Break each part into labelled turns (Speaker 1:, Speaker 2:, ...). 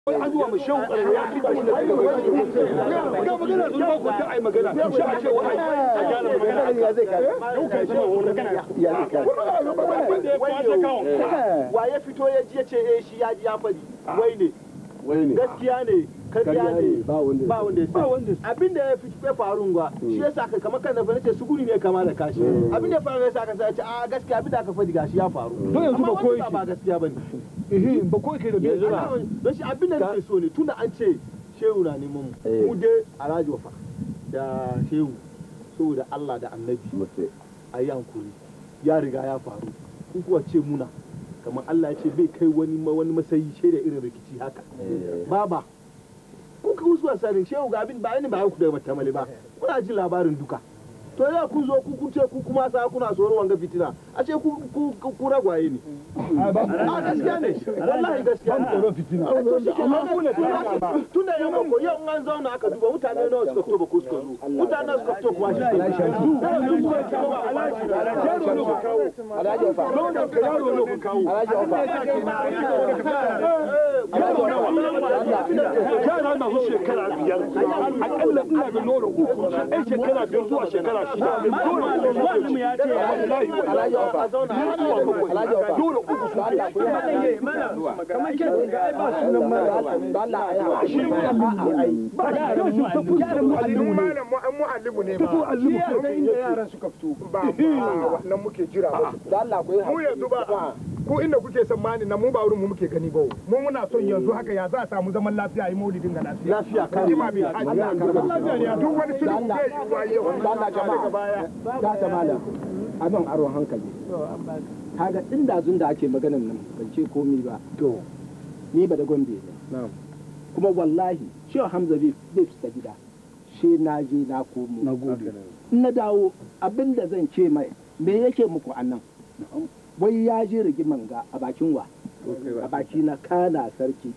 Speaker 1: an zuwa mu shan ya fi ba shi da ga magana sun ba ku ta ai magana shi a ce wa ai a gyara magana
Speaker 2: ya zai kare
Speaker 1: yau kai sama wani magana
Speaker 2: ya zai kare
Speaker 3: wa ya fito ya ji ya ce eh shi ya ji ya faɗi wai ne
Speaker 2: wai ne
Speaker 3: gaskiya ne karya ne
Speaker 2: ba wanda
Speaker 3: ba wanda ya sani abin da ya fi ya faru ga shi ya sa kamar kan da fa nace suguri ne kama da kashi abin da ya faru ya sa ka sai ce a gaskiya abin da aka faɗi gashi ya faru
Speaker 1: Don yanzu ba
Speaker 3: Amma
Speaker 1: koyi
Speaker 3: wannan ba gaskiya bane
Speaker 1: eh ba ko kai da bai zura
Speaker 3: don shi abin da nake so ne tunda an ce shehu na neman mu
Speaker 2: Eh.
Speaker 3: mu dai alhaji wafa da shehu saboda Allah da annabi
Speaker 2: mutu
Speaker 3: a yi hankuri ya riga ya faru kun kuwa ce muna kamar Allah ya ce bai kai wani ma- wani masayi shaida irin rikici haka baba kun ka wasu wasanin shehu ga abin ba ni ba ku daga matamale ba kuna jin labarin duka to yau kun zo ku kun ce ku kuma sa kuna tsoron wanga fitina a ce ku ku ku ragwaye ne a gaskiya ne wallahi gaskiya ne
Speaker 1: tsoron fitina
Speaker 3: to shi ke nan tun da yamma ko yau in an zauna aka duba mutane nawa suka fito ba ko suka zo mutane nawa suka fito kuma shi
Speaker 2: alhaji ofa
Speaker 1: Launin ka yaro ne ku kawo
Speaker 2: alhaji ofa
Speaker 1: yara na su shekara biyar akalla ina da nono uku ɗan shekara biyar zuwa shekara shida
Speaker 4: Wannan ya ce ya
Speaker 2: alhaji ofa alhaji ofa
Speaker 1: dole uku su
Speaker 2: Allah ku yi haƙuri.
Speaker 4: kamar ke ai ba sunan mara
Speaker 2: Allah a yi haƙuri.
Speaker 4: ba yaran mu yaran mu allimu ne
Speaker 5: malam mu muallimu ne
Speaker 1: ta so
Speaker 5: ba
Speaker 1: allimu
Speaker 4: yaran inda yaran suka fito
Speaker 5: ba ba wannan muke jira ba
Speaker 2: Da Allah ku yi
Speaker 5: mu
Speaker 2: haƙuri.
Speaker 5: yanzu ba ku inda kuke son mani na mu ba wurin mu muke gani ba mu muna son yanzu haka ya za a samu zaman lafiya yi maulidin ga lafiya
Speaker 3: lafiya kan
Speaker 5: Ima bil hajji. Zaman lafiya ne duk wani sulhu zai yi wa yau
Speaker 2: Da Allah jama'a. Da ta malam. Abin aron hankali. Kaga inda zun da ake maganan nan ban ce komi ba. To. Ni ba da gombe ne. Kuma wallahi Shehu Hamza bai bai fita gida. She na je na komo.
Speaker 1: na gode
Speaker 2: In na dawo abin da zan ce mai me yake muku a nan. Wai ya je rigiman ga a bakin wa. A baki na kana sarki.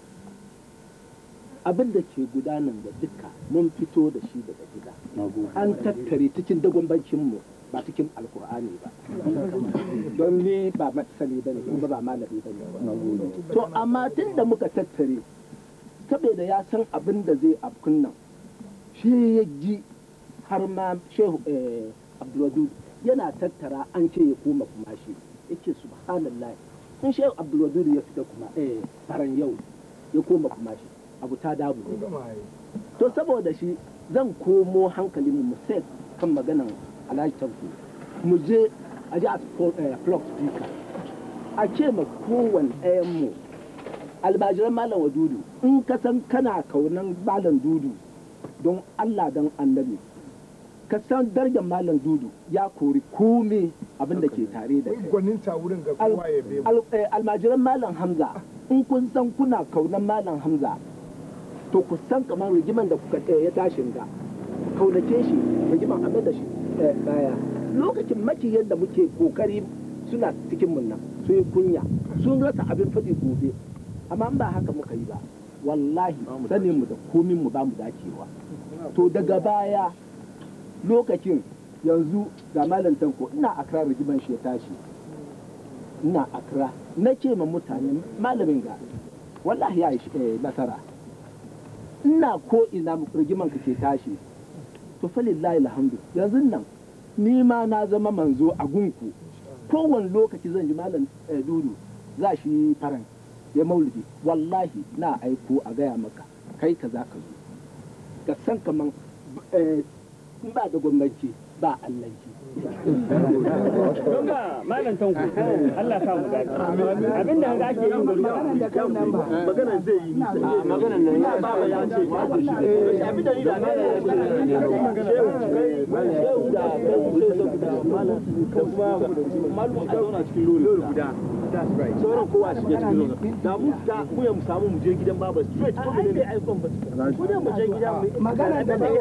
Speaker 2: Abin da ke gudanan da duka mun fito da shi daga gida.
Speaker 1: na gode
Speaker 2: an tattare cikin dagwambancinmu ba cikin alkur'ani ba don ni ba masani ba ne kuma ba malami ba ne to amma tun da muka tattare saboda ya san abin da zai afkun nan shi ya ji har ma shehu eh, abdulwadud yana tattara an ce ya koma kuma shi yake subhanallah in shehu abdulwadud ya fita kuma eh faran yau ya koma kuma shi abu ta dabu ne to saboda shi zan komo hankalin mu sai kan maganan alhaji tanko mu je a ji a plug speaker a ce ma kowane ɗayan mu albajiran malam wa dudu in ka san kana kaunan malam dudu don allah don annabi ka san darajar malam dudu ya kori kome abin da ke tare da kai
Speaker 5: gwanin ta wurin ga
Speaker 2: Al-
Speaker 5: kowa ya be mu
Speaker 2: al- eh, almajiran malam hamza in kun san kuna kaunan malam hamza to ku san kamar rigiman da kuka eh, ya tashin ga kaunace shi rigiman abin da shi eh, baya lokacin makiyar da muke kokari suna cikin mun nan sun yi kunya sun rasa abin faɗi gobe amma in ba haka muka yi ba wallahi sanin mu da komin mu ba mu dacewa to daga baya lokacin yanzu ga malam tanko ina akra rigiman shi ya tashi ina akra na ce ma mutane malamin ga wallahi ya yi shi- eh, nasara ina ko ina rigiman ka ke tashi to falillahi alhamdu yanzu nan ni ma na zama manzo a gunku kowane lokaci zan ji malam eh, dudu za shi faran ya maulidi wallahi na aiko a gaya maka kai ka za ka zo ka san kaman eh, in ba da gwamnati ba allanci
Speaker 4: don ba malam tanko Allah sa mu dace abinda hanga ake yin gari
Speaker 3: maganan zai yi nisa maganan nan ya ba ya ce abin da ni da shehu da malam da kuma malu a zauna cikin lori guda sauran kowa a shige cikin lori da mu fita mu ya mu samu mu je gidan baba straight ko ne ai kon ba ko ne mu je gidan mu magana da ba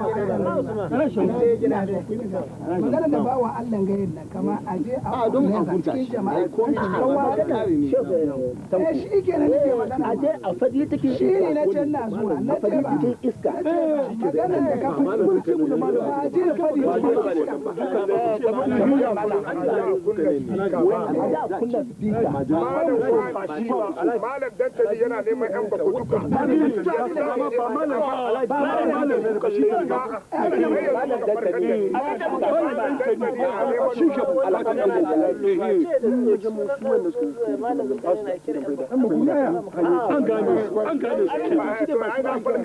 Speaker 6: magana da bawa Allah gayin nan kama a je a
Speaker 3: a don a
Speaker 6: kula
Speaker 3: huta
Speaker 6: cikin
Speaker 3: shi
Speaker 6: jama'a
Speaker 3: ai ko
Speaker 6: an wa da
Speaker 3: kare ne
Speaker 6: eh shi ke nan nake magana
Speaker 2: a je a faɗi take
Speaker 6: shi ne na can na zuwa na
Speaker 2: a
Speaker 6: ce
Speaker 2: faɗi
Speaker 6: ba
Speaker 2: cikin iska
Speaker 6: magana da ka fi kurci mu da malama a je a faɗi cikin
Speaker 2: a da kunna speaker
Speaker 5: malam wani malam dantali yana neman yan bako duka
Speaker 1: an gane su an gane su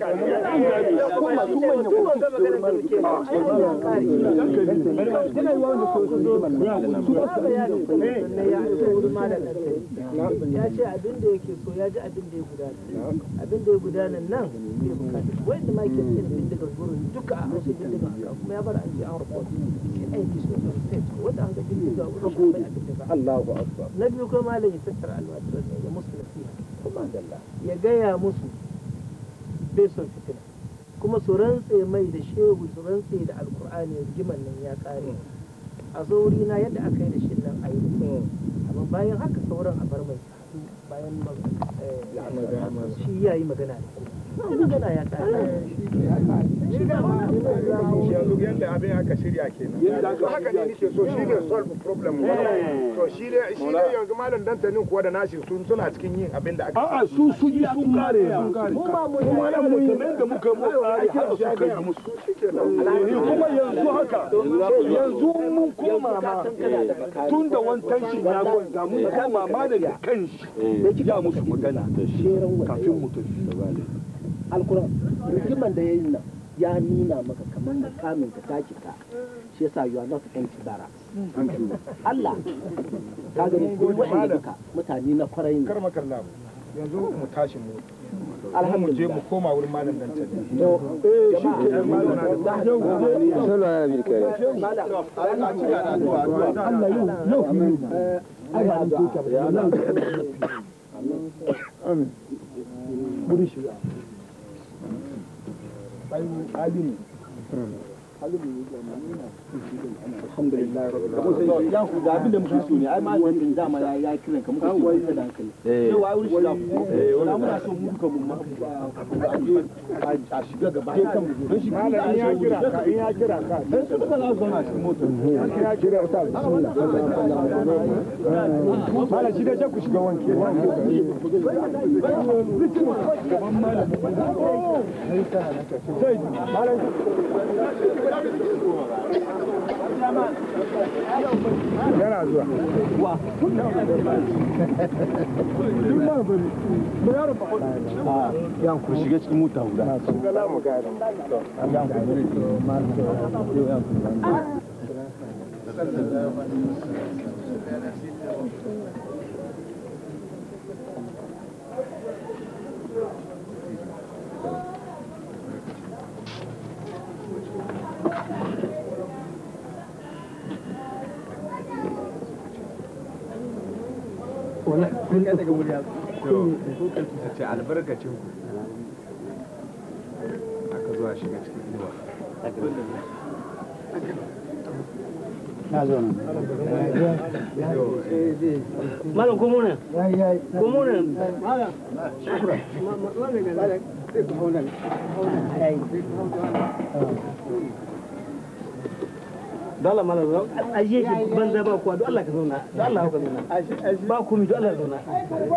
Speaker 2: ya ce abin da yake so ya ji abin da ya gudana abin da ya gudana nan bai bukata wai da mike yin bindiga gurin duka a hashe bindiga kuma ya bar an ji an report shi aiki su da state wanda an ga bindiga gurin shi bai abin da ba
Speaker 3: Allahu akbar
Speaker 2: na biyu kuma malam ya tattara almajiran ne ya musu nasiha kuma ya gaya musu bai son fitina kuma su rantse mai da shehu su rantse da alkur'ani rigiman nan ya kare a sauri na yadda aka yi da shi nan a yi amma bayan haka sauran a bar mai bayan shi ya yi magana da shi magana ya kare
Speaker 5: yanzu yadda abin aka shirya kenan to haka ne nake so shi ne solve problem to shi ne shi ne yanzu malam dantanin kuwa da nashi sun suna cikin yin abin da aka
Speaker 1: a'a su sun yi sun kare sun kare kuma nan mun kamar da muka mu tsari haka su kai musu kuma yanzu haka yanzu mun koma ma tun da wantan shi ya gwanda mun koma ma da kanshi ya musu magana kafin mu tafi
Speaker 2: alkuran rigiman da ya yi nan ya nuna maka kamar da kamin ka taki ka shi yasa you are not empty bara Allah ka gani ko wa'anda duka mutane na kwarai ne
Speaker 5: kar makalla yanzu mu tashi mu
Speaker 2: alhamdulillah
Speaker 5: mu je mu koma wurin malam dantanin
Speaker 2: alhamdulillah rabbil
Speaker 3: ya ku ga abin da muke so ne ai ma wani dama ya ya kiran ka muka ce da hankali eh wa wurin shiga ku na muna so mu duka mu ma a shiga gaba ɗaya kan mu don shi
Speaker 5: malam in ya kira ka in ya kira ka
Speaker 3: dan su duka za su zauna cikin motar
Speaker 5: in ya kira ka bismillah malam shi da je ku shiga wanke yana zuwa
Speaker 3: yan ku shiga cikin mota guda
Speaker 7: ta ce albarkacin ku aka zuwa shiga cikin inuwa
Speaker 4: malam ko mu nan ko mu nan dala malam aje shi banza ba kuwa don Allah ka zauna don Allah ka zauna ba ku mi don Allah ka zauna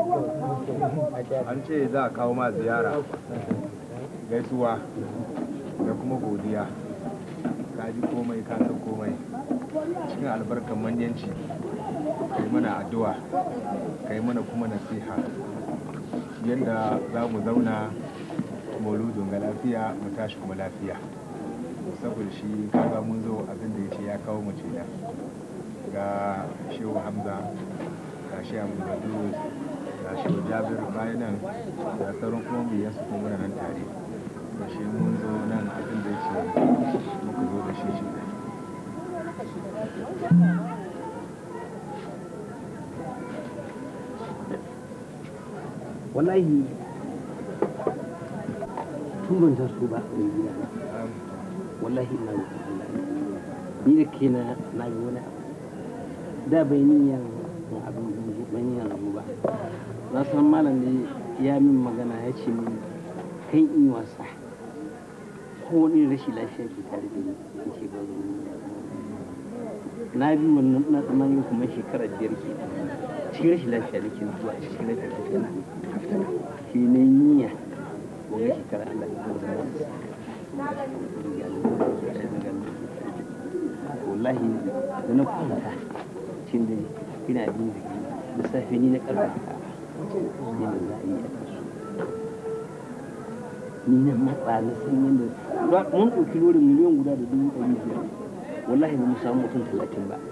Speaker 7: an ce za a kawo ma ziyara gaisuwa da kuma godiya ka ji komai ka san komai cikin albarkan manyanci kai mana addu'a kai mana kuma nasiha yadda za mu zauna mauludin ga lafiya mu tashi kuma lafiya saboda shi kaga mun zo abin da ya ce ya kawo mu da ga shehu hamza ga shi abu ga shehu jabir bayan nan da sauran kuma biyan su kuma muna nan tare da shi mun zo nan abin da ya ce muka zo da shi shi
Speaker 4: wallahi tun ban taso ba da gida na wallahi ina roƙon Allah ni da ke na na yi wani abu da bai niyan yin abin da ban niyan abu ba na san malam ne ya min magana ya ce min kan in yi wasa ko wani rashin lafiya ke tare da ni in ce ba zan yi na bi wannan na tsammanin kuma shekara biyar ke cikin rashin lafiya da ke zuwa cikin rashin lafiya na shi ne niyya wani shekara Allah ya zama wallahi da na kwanta cin da ina bin da safe ni na karfa ne da za a yi a kasu ni na matsa na san yadda mun ɗauki lorin miliyan guda da dubu ɗari biyar wallahi ba mu samu mutum talatin ba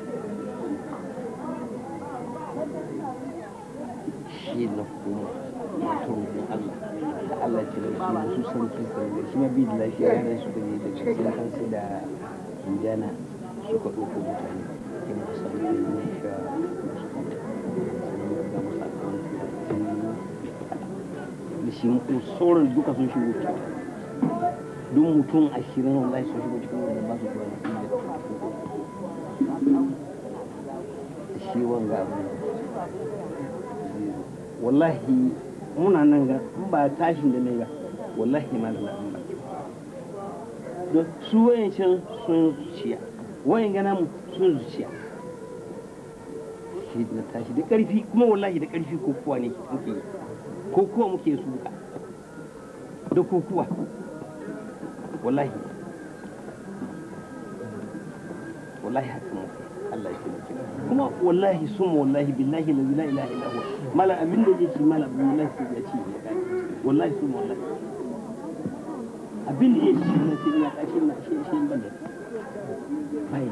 Speaker 4: shi na kuma masu roƙon Allah da Allah ce da su su san kisan da shi ma bi da lafiya yana suka je da cikin kansu da indiana suka ɗauko mutane yana da samu da yin sha da shi mutum sauran duka sun shigo ciki duk mutum ashirin wallahi sun shigo cikin wanda ba su kuwa da shi wanga abu wallahi muna nan ga in ba tashin da ne ga wallahi ma da na ba don su wayancan sun zuciya wayan gana mu sun zuciya shi na tashi da karfi kuma wallahi da karfi ko kuwa ne muke yi ko kuwa muke suka da ko kuwa wallahi wallahi haka muke Allah ya taimake kuma wallahi sun wallahi billahi la ilaha illa huwa mala abin da yake mala wallahi sai ya ci wallahi sun wallahi abin da yake ci na sai ya kashi na shi shi ban da bai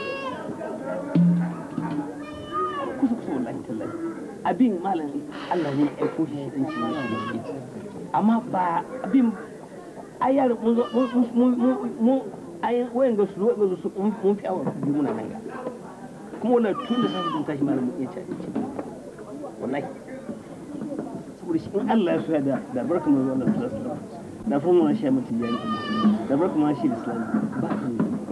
Speaker 4: kusa kusa wallahi tallahi abin malam Allah ne ya aiko shi dan ci ne amma ba abin ayar mun mun mun ayin wayan ga su wayan ga su mun fi awa biyu muna nan ga kuma wannan tun da sanin tashi malam mun iya ci abinci wallahi saboda shi in Allah ya soya da da barka mu wannan sallallahu da fa mun shi mutum ya da barka mu shi islam ba kan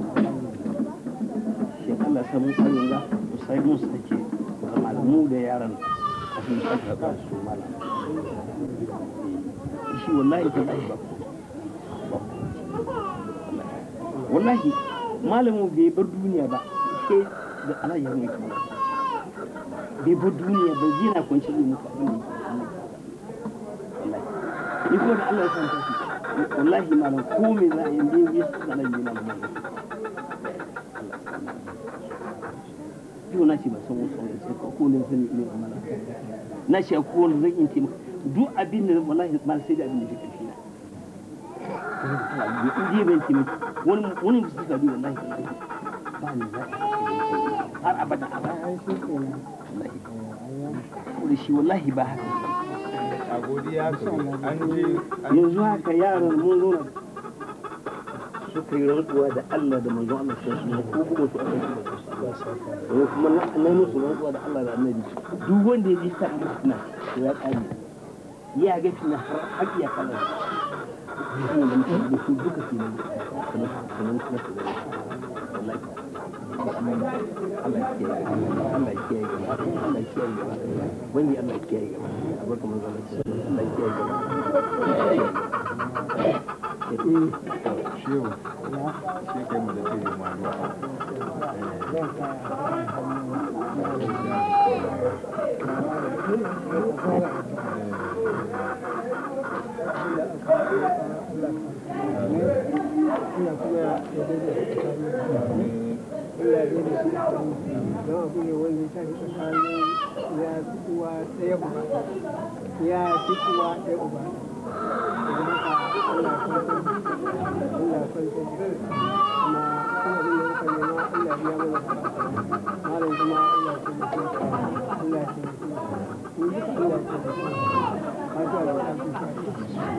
Speaker 4: shi Allah ya samu sanin ga mu sai mun su take zama mu da yaran a cikin shaka su malam shi wallahi tallahi ba wallahi malamin bai bar duniya ba sai da Allah ya mai kuma bai bar duniya ba zai na kwanci ne muku abin da wallahi ni kuma da Allah ya san ta wallahi malam ko me za a yi ne ya san Allah yana da mai yau na ce ba san wasu wani sai ko ne sani ne amana na ce ko wani zan yi taimaka duk abin da wallahi ma sai da abin da ke karfi na in je ban taimaki wani wani da suka bi wallahi ba ni za har abada abada wallahi da shi wallahi ba haka
Speaker 7: a godiya ka an je
Speaker 4: yanzu haka yaran mun zo suka yi rantsuwa da Allah da manzon Allah sai su ko kuma su aka yi kuma na musu rantsuwa da Allah da Annabi duk wanda ya ji sa na ya kare ya ga tuna har har ya kallon wannan da mutum da su duka ke nan kamar kamar kuma su wallahi Allah ya kiyaye Allah ya kiyaye gaba Allah ya kiyaye gaba wani Allah ya kiyaye gaba abarka manzo Allah Allah ya kiyaye gaba
Speaker 7: shehu shi kai mu da kai ma
Speaker 6: ya fi uwa ɗaya uba idan haka Allah kwantar Allah kwantar kuma kuma abin da muka nema Allah biya mana malam kuma Allah ya taimake Allah ya taimake mu duka Allah ya taimake mu fatiha da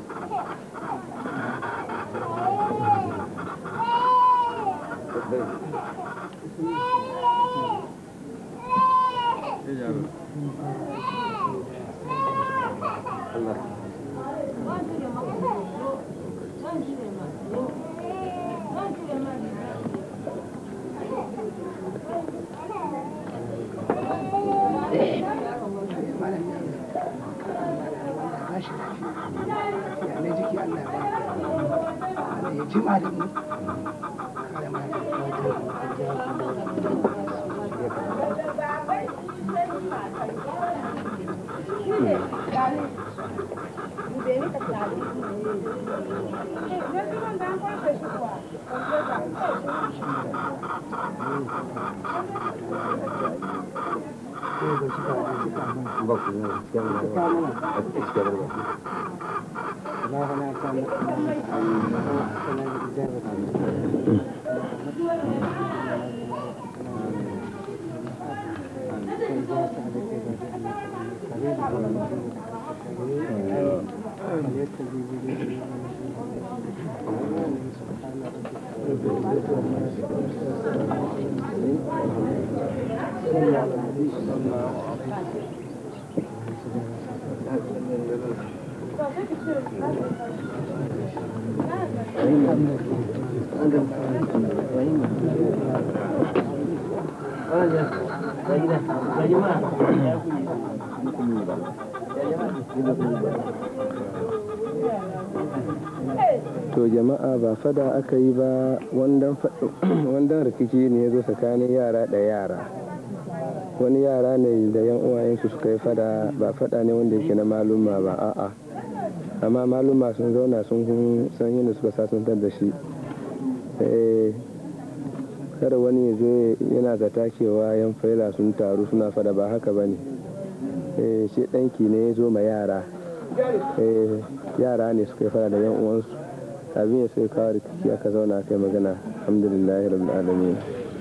Speaker 7: Thank you.
Speaker 6: tashi lafiya ya ne jiki Allah ya ba Allah ya jima da mu kare mana
Speaker 8: to jama'a ba fada aka yi ba wandan rikici ne ya zo tsakanin yara da yara wani yara ne da yan uwayensu suka yi fada ba fada ne wanda yake na maluma ba a'a amma maluma sun zauna sun san yadda suka sasantar da shi kada wani ya zo yana zata cewa yan faila sun taru suna fada ba haka ba ne shi ɗanki ne ya zo ma yara yara ne suka yi fada da yan uwansu abin ya sai kawo rikici aka zauna kai magana alhamdulillahi rabbil alamin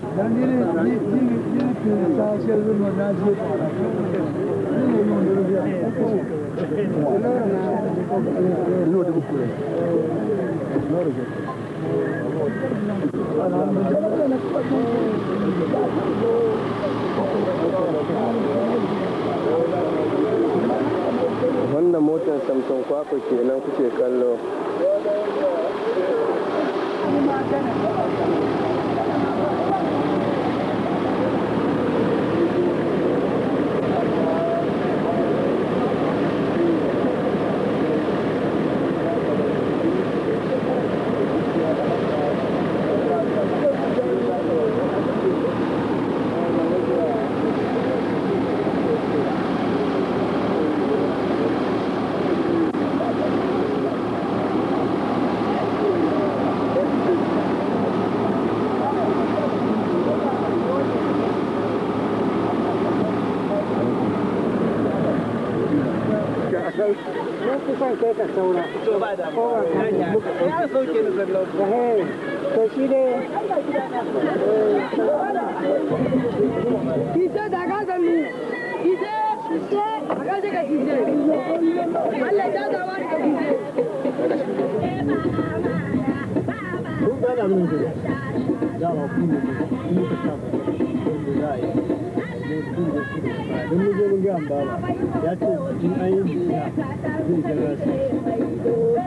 Speaker 8: wannan motar samson kwakwa kenan kuke kallo
Speaker 6: Mun fi son kai ka saura. To ba da Ya sauke ni sallau. To shi dai.
Speaker 9: Kise da ka sanu. Kise. Kise. Ka je ka kise. Allah ya da wani ka kise.
Speaker 3: Kun gana min da dama ku ne ku ka saba da za a yi. Don mu je mun ga baba ya ce in an yi biya zai jira su.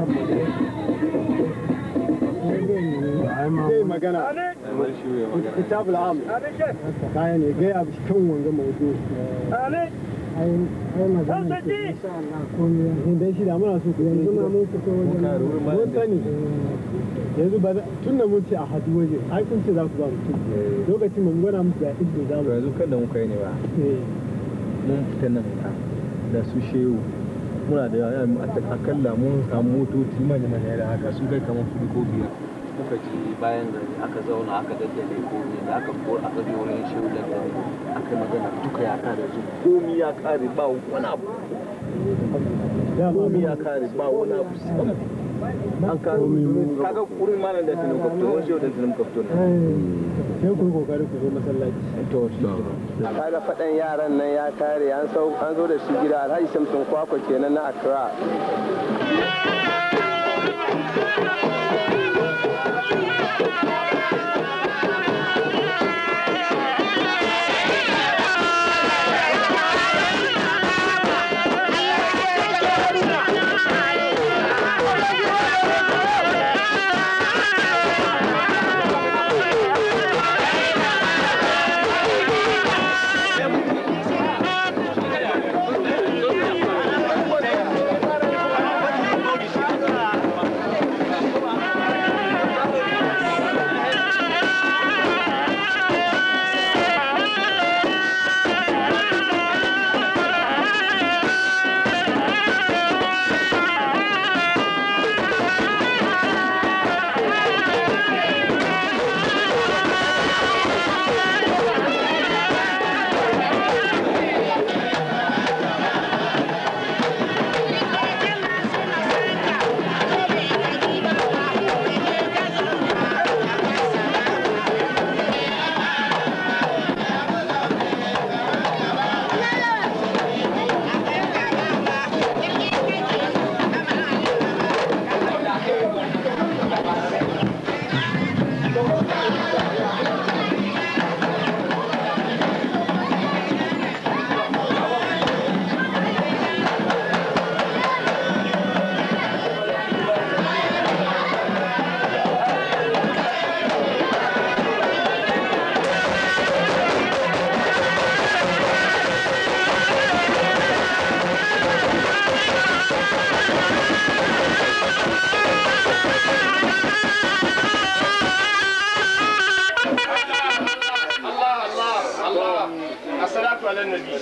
Speaker 3: Zai magana. Kitab al'am. Kaya ne gaya kan wanga mawudu. ai magana ce insha Allah komai dan shi da muna so ku yanzu ma mun fito wajen mun sani yanzu ba tun da mun ce a hadu waje ai kun ce za ku ba mutum lokacin mun gwada musu da ido za mu
Speaker 7: yanzu kan da muka yi ne ba mun fita nan ka da su shehu muna da yawa akalla mun samu motoci manya manya da haka sun kai kamar su ko biyar
Speaker 4: muka ci bayan gari aka zauna aka daddale komi da aka ko aka je wurin shehu da gari aka yi magana duka ya kare su komi ya kare ba wani abu komi ya kare ba wani abu an kare kaga wurin malam da tunan kafto wani shehu da tunan kafto ne
Speaker 3: sai ku yi kokari ku zo masallaci
Speaker 7: to
Speaker 8: kaga faɗan yaran nan ya kare an zo da shi gida alhaji samson kwakwa kenan na accra
Speaker 5: النبي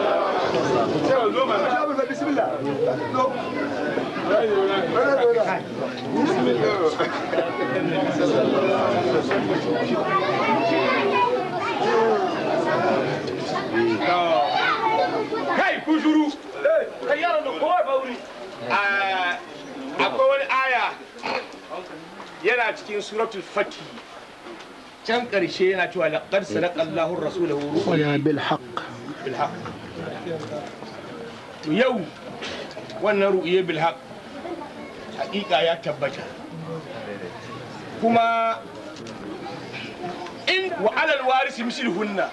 Speaker 5: بسم الله kai ku shuru kai yaron da kowa ba wuri akwai wani aya yana cikin suratul fatih can ƙarshe yana cewa laqad sadaqa Allahu rasulahu ru'ya bil haqq bil haqq to yau wannan ru'ya bil haqq haƙiƙa ya tabbata kuma in wa alal warisi mislihunna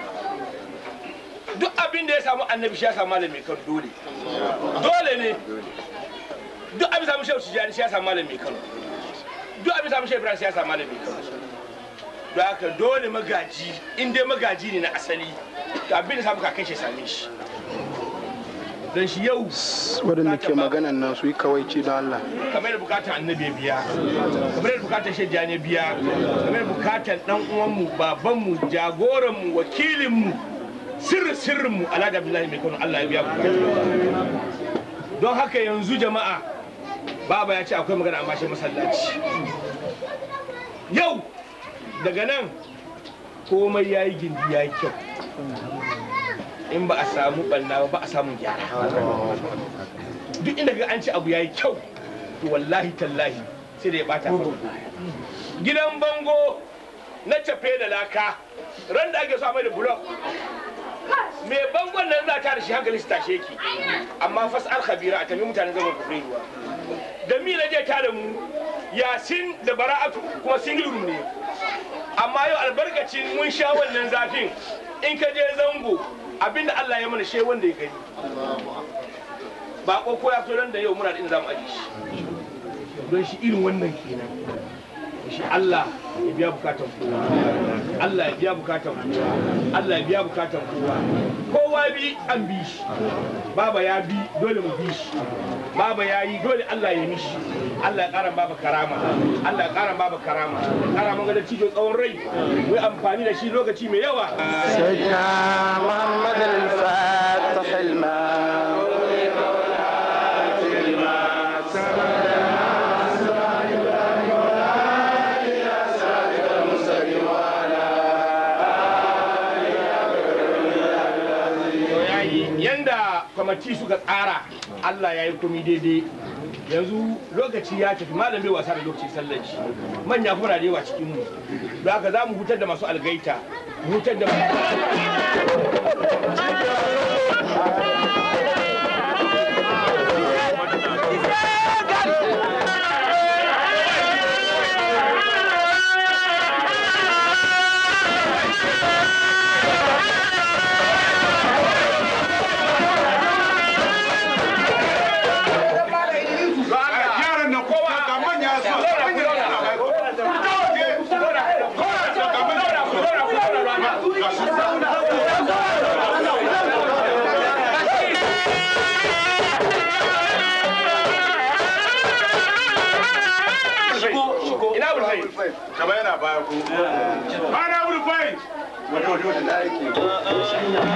Speaker 5: duk abin da ya samu annabi shi ya samu malami kan dole dole ne duk abin samu shehu tijani shi ya samu malami kan duk abin samu shehu ibrahim shi ya samu malami kan don haka dole magaji in dai magaji ne na asali to abin da samu kakan shi same shi don shi yau
Speaker 10: waɗanda ke maganan nan su yi kawaici don Allah
Speaker 5: kamar da bukatar annabi ya biya kamar da bukatar shejjani ya biya kamar da bukatar dan uwanmu babanmu jagoranmu wakilinmu sirri sirrinmu alhaji abdullahi mai kano Allah ya biya bukatar don haka yanzu jama'a baba ya ce akwai magana amma shi masallaci yau daga nan komai ya yi gindi ya yi kyau in ba a samu ɓanna ba ba a samun gyara duk inda ga an ci abu ya yi kyau to wallahi tallahi sai da ya bata gidan bango na cafe da laka ran da ake so a mai da bulok me bangon nan za ta da shi hankali su tashe ki amma fasal khabira a tafi mutanen zaman kufrin ruwa da mi na je ta da mu yasin da bara'atu kuma single room ne amma yau albarkacin mun sha wannan zafin in ka je zango abinda Allah ya mana she wanda ya gani ba ko ya fito da yau muna da inda zamu aje shi don shi irin wannan kenan shi Allah ya biya bukatan kowa Allah ya biya bukatan kowa Allah ya biya bukatan kowa kowa bi an bi shi baba ya bi dole mu bi shi baba ya yi dole Allah ya mishi Allah ya ƙara baba karama Allah ya ƙara baba karama ƙara manga da cijo tsawon rai mu yi amfani da shi lokaci mai yawa
Speaker 10: سيدنا محمد الفاتح الماء
Speaker 5: yanda kwamati suka tsara Allah ya yi komi daidai yanzu lokaci ya tafi malam bai wasa da lokaci sallaci manya kuma na da yawa cikin mu don haka za mu hutar da masu algaita mu hutar da yaran nan kowa ga manya su ina bulfai
Speaker 7: kama yana baya ko
Speaker 5: ana bulfai
Speaker 7: wato wato da yake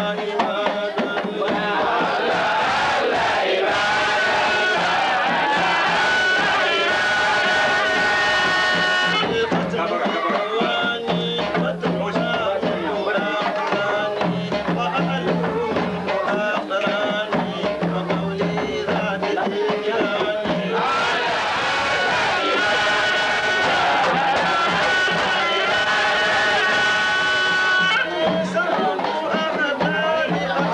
Speaker 11: Thank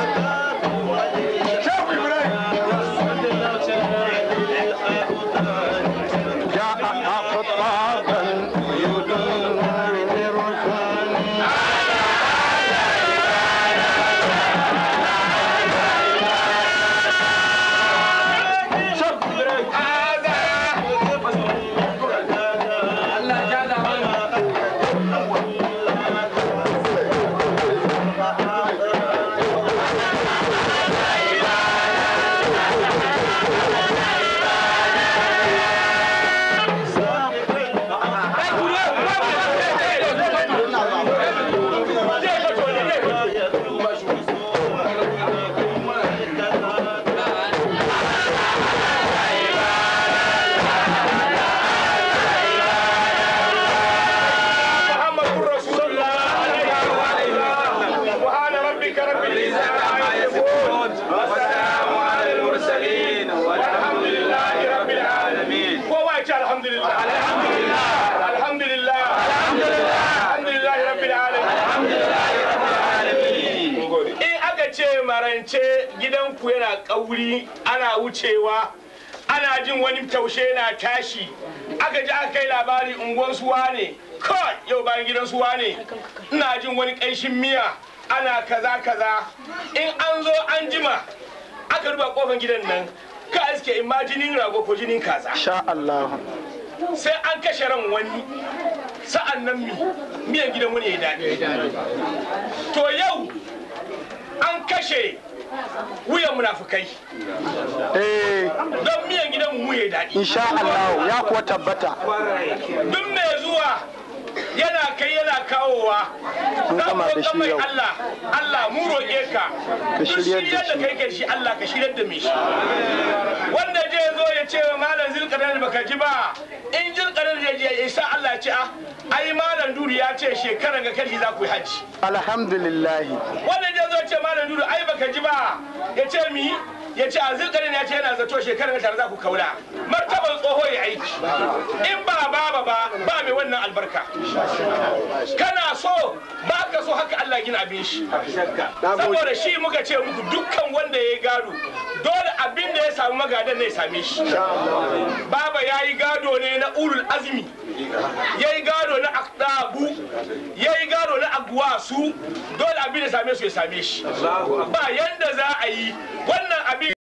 Speaker 5: uku yana kauri ana wucewa ana jin wani taushe na tashi aka ji aka kai labari unguwan suwa ne kawai yau bayan gidan suwa ne ina jin wani ƙanshin miya ana kaza kaza in an zo an jima aka duba kofan gidan nan ka iske in ma jinin rago ko jinin kaza
Speaker 10: sha Allah
Speaker 5: sai an kashe ran wani sa'an nan mi miyan gidan wani ya daɗi to yau an kashe wuyan munafukai
Speaker 10: eh
Speaker 5: don miyan gidan mu ya daɗi
Speaker 10: insha Allah ya kuwa tabbata
Speaker 5: duk mai zuwa yana kai yana kawowa
Speaker 10: Mun
Speaker 5: za
Speaker 10: gama
Speaker 5: mu
Speaker 10: da
Speaker 5: roƙa
Speaker 10: shi
Speaker 5: mai
Speaker 10: yau.
Speaker 5: Allah Allah mu roƙe ka
Speaker 10: Ka
Speaker 5: duk
Speaker 10: shiryar da
Speaker 5: shiryar da
Speaker 10: shi.
Speaker 5: kai kai shi Allah ka shiryar da mai shi wanda je zo ya ce wa malam zilƙadar baka ji ba in zilƙadar ya je ya sa Allah ya ce ah ai malam duri ya ce shekaran ga kashi za ku yi hajji
Speaker 10: alhamdulillah
Speaker 5: wannan ya zo ce malam dudu ai baka ji ba ya ce mi ya ce a zirkarin ya ce yana zato shekarar tare za ku kaula martaban tsoho ya aiki in ba baba ba ba mai wannan albarka kana so ba ka so haka Allah gina abin shi saboda shi muka ce muku dukkan wanda ya yi gado dole abin da ya samu magadan ne ya same shi baba ya yi gado ne na ulul azmi ya yi gado na akdabu ya yi gado na agwasu dole abin da same su ya same shi ba yanda za a yi wannan abin